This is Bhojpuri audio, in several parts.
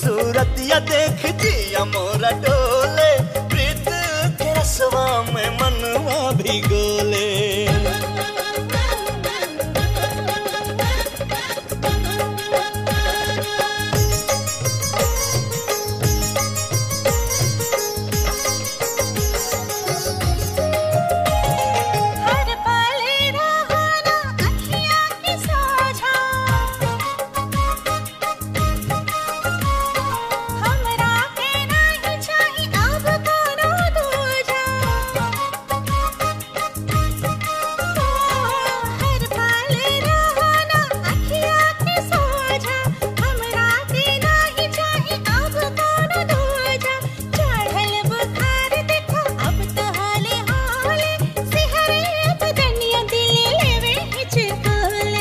सूरतिया देख जिया मोरा डोले प्रीत के रसवा में मनवा भिगोले हर पल रहाना अखियाँ की सोझा हमरा के नहीं चाही अब कोनो दूजा हर पल रहाना अखियाँ की सोझा हमरा के नहीं चाही अब कोनो दूजा चढ़ल बुखार देखो अब तो हाले हाले सिहरे बदनिया दिल लेवे हिचकोले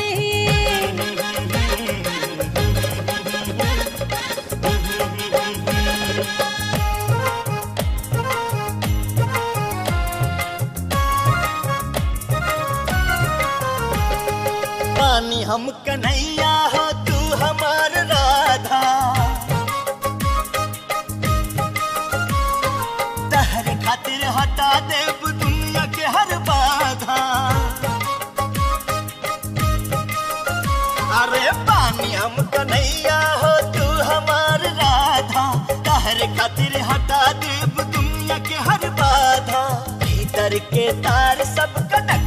पानी हम कन्हैया हो तू हमार राधा तहर खातिर हटा देब दुनिया के हर बाधा अरे पानी हम कन्हैया हो तू हमार राधा तहर खातिर हटा देब दुनिया के हर बाधा भीतर के तार सब कटक